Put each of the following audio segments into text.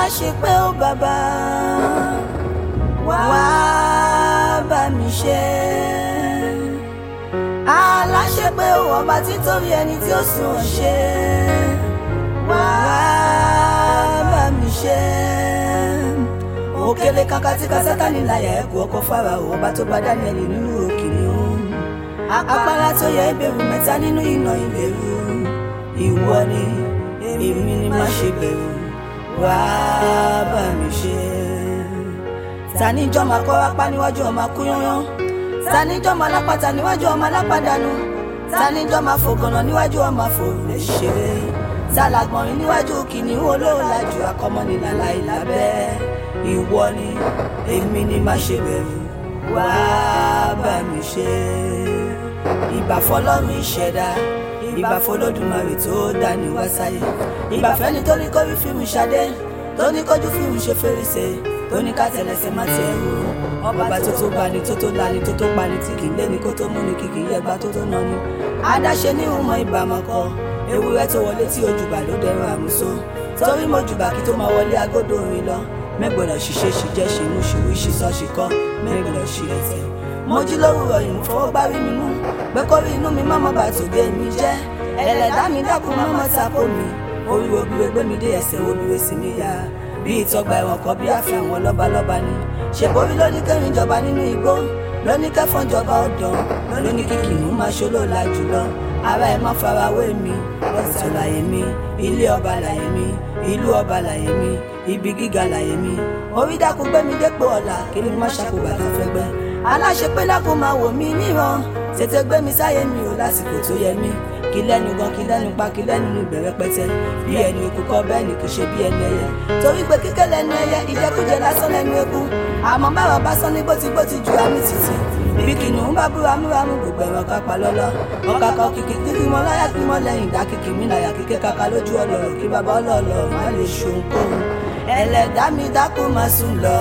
aláṣepé ó bàbá wá bá mi ṣe aláṣepé ó ọba títorí ẹni tí ó sùn ọ̀ ṣe wá bá mi ṣe òkèlè kankan tí kásátánì láyà ẹ̀kú ọkọ̀ fara ọba tó bá Dáníẹ́lì nínú òkìní òun agbára tó yẹ ìbẹ̀rù mẹ́ta nínú iná ìbẹ̀rù ìwọ ni èmi ni má ṣe bẹ̀rù wá bá mi ṣe. tani jọ́ máa kọ́ apá níwájú ọmọ akúyányán tani jọ́ máa lápáta níwájú ọmọ alápàdánù tani jọ́ máa fògànà níwájú ọmọ àfòrè ṣeré tàlàgbọ̀nrín níwájú kìnìún olóòlàjù akọmọnìlàlà ìlàbẹ́ ìwọ ni èmi ni má ṣe bẹ̀rù wá bá mi ṣe ìbà fọ́lọ́run ìṣẹ̀dá ìbà fọlọ́dúnmarè tó dání wá sáyé ìbà fẹ́ni tó ní kórí fíìmù ṣadé tó ní kójú fíìmù ṣe fèrèsé tó ní ká tẹ̀lẹ́sẹ̀ má tẹ̀ ẹ̀rù ọba tó tó bani tó tó lani tó tó pani tí kì í lé ní kó tó mú ní kìkì yẹgba tó tó nani adáṣe ní ìhùmọ̀ ìbámọ́kọ ewúrẹ́ tó wọlé tí ojúbà ló dẹrọ àmúso torí mo jùbà kí tó máa wọlé agódò orin lọ mẹ́gbọ̀dọ̀ ṣiṣẹ́ ṣìjẹ́ ṣìmú ṣìwí ṣìṣọ́ ṣìkọ́ mẹ́gbọ̀dọ̀ ṣì ẹ̀tẹ̀ mo jí lówùrọ̀ yìí mo fọwọ́ gbárí mi mú pé kórí inú mi má mọ́ bá tòde mi jẹ́ ẹlẹ́dàá mi dákun má mọ́ tako mi orí obìnrin gbé mi dé ẹsẹ̀ obìnrin sì mi yá bí ìtọ́gba ẹ̀wọ̀n kan bí àfẹ́ àwọn lọ́balọ́ba ni ṣèborí ló ní kẹrin jọba nínú igbó ló ní kẹfọ́n jọba ọ̀dàn ló ní kíkìnnú máa ṣolóòlà jùlọ ara ẹ̀ má farawé mi ọ̀sán láyé mi ilé ọba láyé mi ìlú ọba láyé mi ibi gíga láyé mi orí dákun gbé mi dépò ọ̀la kí ni má ṣàkóbàtà fẹ́gbẹ́ aláṣepé lákun máa wò mí níran tètè gbé mi sáyé mi ò lásìkò tó yẹ mí kí lẹ́nu gan kí lẹ́nu pa kí lẹ́nu ní ìbẹ̀rẹ̀ pẹ́tẹ́ bí ẹni okú kọ́ bẹ́ẹ̀ ni kì í ṣe bí ẹni ẹyẹ torí pé kíkẹ́ lẹ́nu ẹyẹ ìjẹkújẹ lásán lẹ́nu eku àmọ́ báwa bá sán ní gbótígbótí ju àmì títì bí kìnìún bá búra múramú gbogbo ẹ̀rọ kápá lọ́lọ́ ọkà kan kìkì kíkì mọ́ láyà kí mọ́ lẹ́yìn ìdá kìkì mí láyà kíkẹ́ kaka lójú ọlọ́rọ̀ kí bàbá ọlọ́ọ̀lọ́ má lè ṣohunkóhun ẹlẹ́dàá mi dákú máa sùn lọ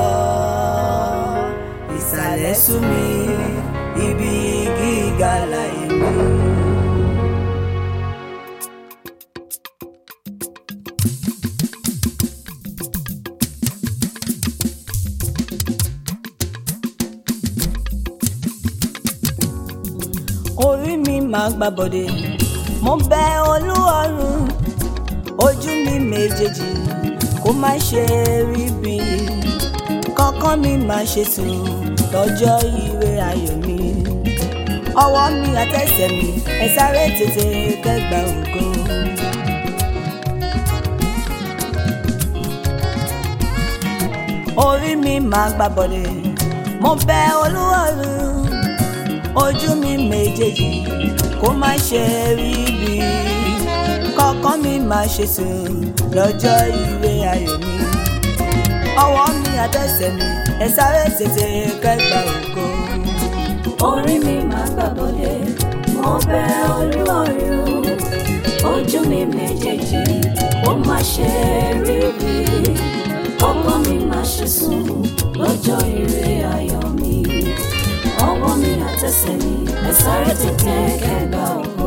ìsàlẹ̀ sú mi ibi gíga láyé mi. orí mi máa gbà bọ̀dẹ̀ mo bẹ olúọ̀run ojú mi méjèèjì kó má ṣe rí bí kọ́kọ́ mi máa ṣe sùn lọ́jọ́ ire ayọ̀ mi ọwọ́ mi àtẹsẹ̀ mi ẹ sáré tètè kẹgbà ògo. orí mi máa gbà bọ̀dẹ̀ mo bẹ olúọ̀run ojú mi méjèèjì kó má ṣe rí bí kọ́kọ́ mi máa ṣe sùn lọ́jọ́ ire ayọ̀ mi ọwọ́ mi àtẹsẹ̀ mi ẹ sáré tètè kẹgbà ògo. orí mi máa gbàbọ̀dé mo bẹ olúọ̀run ojú mi méjèèjì ó má ṣe rí bí ọkọ mi má ṣe sùn lọ́jọ́ ire ayọ̀ mi ọwọ́ mi àtẹsẹ̀ mi ẹ sáré tètè kẹgbà ògo.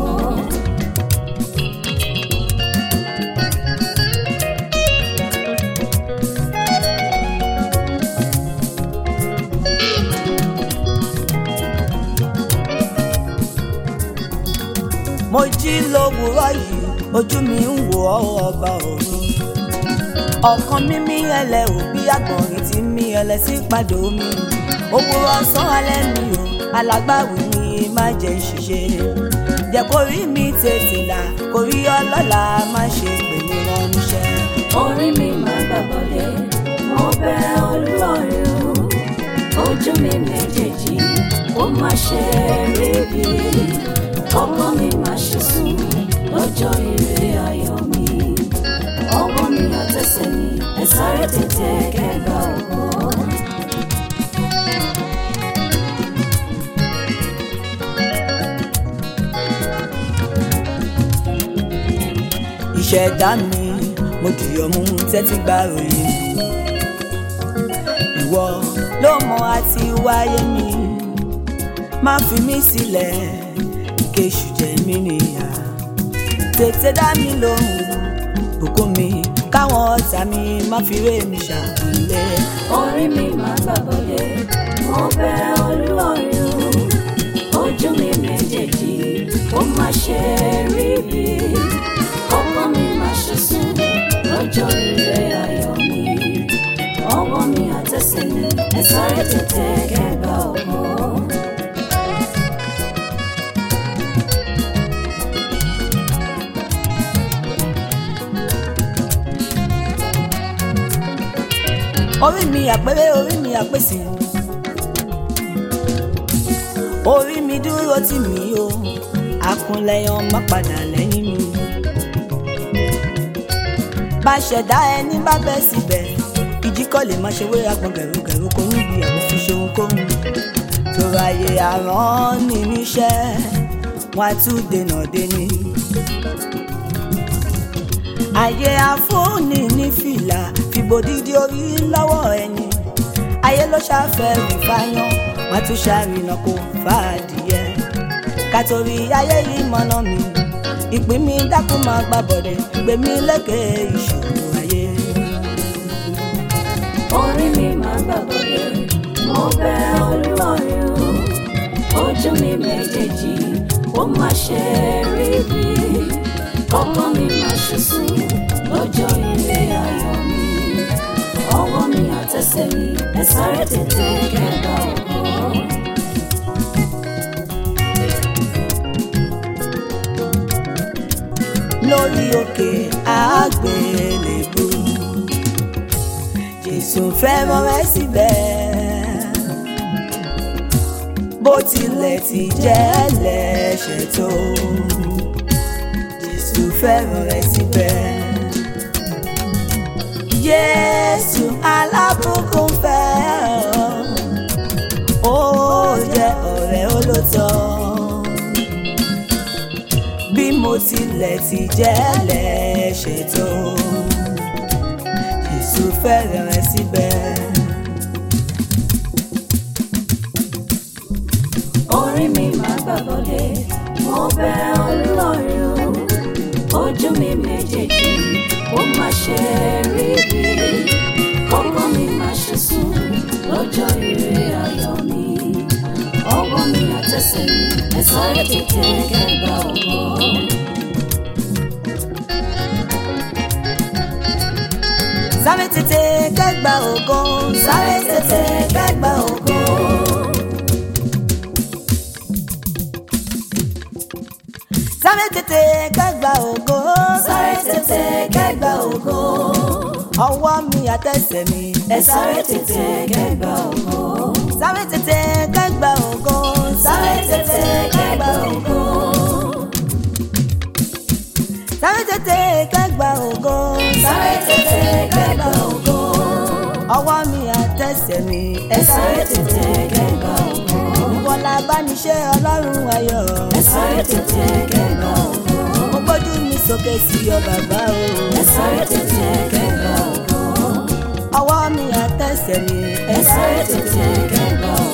mo jí lówùúrọ̀ yìí ojú mi ń wò ọ́ ọba ọ̀run ọ̀kan mímí ẹlẹ òbí àgbọ̀nrín tí mí ẹlẹ sí pàdé omi òwúrọ̀ ọ̀sán alẹ́ mi ò alágbàwí mi má jẹ́ ṣiṣẹ́ jẹ́ kó rí mi tètè là kó rí ọlọ́lá má ṣe pè mí ránníṣẹ́. orí mi máa gbàbọ̀dé mo bẹ olúọ̀run ojú mi méjèèjì ó má ṣe rí bí ọkọ mi má ṣe sùn lọ́jọ́ ire ayọ̀ mi ọwọ́ mi àtẹsẹ̀ mi ẹ sáré tètè kẹgbà ògo. ìṣẹ̀dá mi mo dìyọ̀ mú tẹ́tí gbà ròyìn ìwọ ló mọ àti wáyé mi má fi mí sílẹ̀ kéṣù jẹ mí nìyà tètè dá mi lóhùn bùkún mi káwọn ọ̀tá mi má fi ré mi ṣàkúnlé. orí mi máa gbàgbọ́dé mo bẹ̀ olúọ̀run ojú mi méjèèjì ó má ṣe rí bí ọkàn mi má ṣe sùn lọ́jọ́ ire ayọ̀ mi ọwọ́ mi àtẹsẹ̀ mi ẹ sáré tètè kẹgbà ọkọ. orí mi àpérè orí mi àpèsè orí mi dúró tì mí o àkúnlẹ̀yàn má padà lẹ́yìn mi bá ṣẹ̀dá ẹni bá bẹ́ síbẹ̀ ìjíkọ̀ lè má ṣe wéra gbọ̀n gẹ̀rúgẹ̀rú kò níbi àwọn fi ṣe ohunkóhun tòrò àyè àrán ní níṣẹ́ wọn á tún dènà déni ayé àfúnni ní fìlà fìbò dídí orí lọ́wọ́ ẹni ayé ló ṣàfẹ́ rí fáyán wọn tún ṣàrìnà kó fàdìyẹ kàtòrí ayé yìí mọ́nà mi ìpín mi dákú máa gbà bọ̀dẹ̀ gbé mi lékè ìṣòro ayé. orí mi máa gbàgbọ́dé mo bẹ̀ olúọ̀run ojú mi méjèèjì ó má ṣe rí bí ọkàn mi má ṣe sùn lọ́jọ́ ilé ayọ̀ mi ọwọ́ mi àtẹsẹ̀ mi ẹ sáré tètè kẹgbà ọkọ. lórí òkè àgbélébù jésù fẹ́ràn rẹ síbẹ̀ bó tilẹ̀ ti jẹ́ lẹ́ṣẹ̀ tó jésù fẹ́ràn rẹ síbẹ̀ jésù alábùkún fẹ́ ọ ó jẹ́ ọ̀rẹ́ olóòótọ́ bí mo tilẹ̀ ti jẹ́ lẹ́ṣẹ̀ tó Jésù fẹ́rẹ̀ rẹ síbẹ̀. orí mi máa gbàgbọ́dé mo bẹ̀ olúọ̀run ojú mi méjèèjì ó má ṣe rí bí ọkàn mi má ṣe sùn lọ́jọ́ ire ayọ̀ mi ọwọ́ mi àtẹsẹ̀ mi ẹ sáré tètè kẹgbà ọkọ. sáré tètè kẹ́gbà ògo sáré tètè kẹ́gbà ògo. sáré tètè kẹ́gbà ògo sáré tètè kẹgbà ògo ọwọ́ mi àtẹsẹ̀ mi ẹ sáré tètè kẹgbà ògo sáré tètè kẹ́gbà ògo sáré tètè kẹgbà ògo sáré tètè kẹ́gbà ògo sáré tètè kẹgbà ògo ọwọ́ mi àtẹsẹ̀ mi ẹ sáré tètè kẹgbà ògo ìwọ la bá ní ṣe ọlọ́run ayọ̀ ẹ sáré tètè kẹgbà ògo mo gbójú mi sókè sí ọ bàbá o ẹ sáré tètè kẹgbà ògo ọwọ́ mi àtẹsẹ̀ mi ẹ sáré tètè kẹgbà ògo.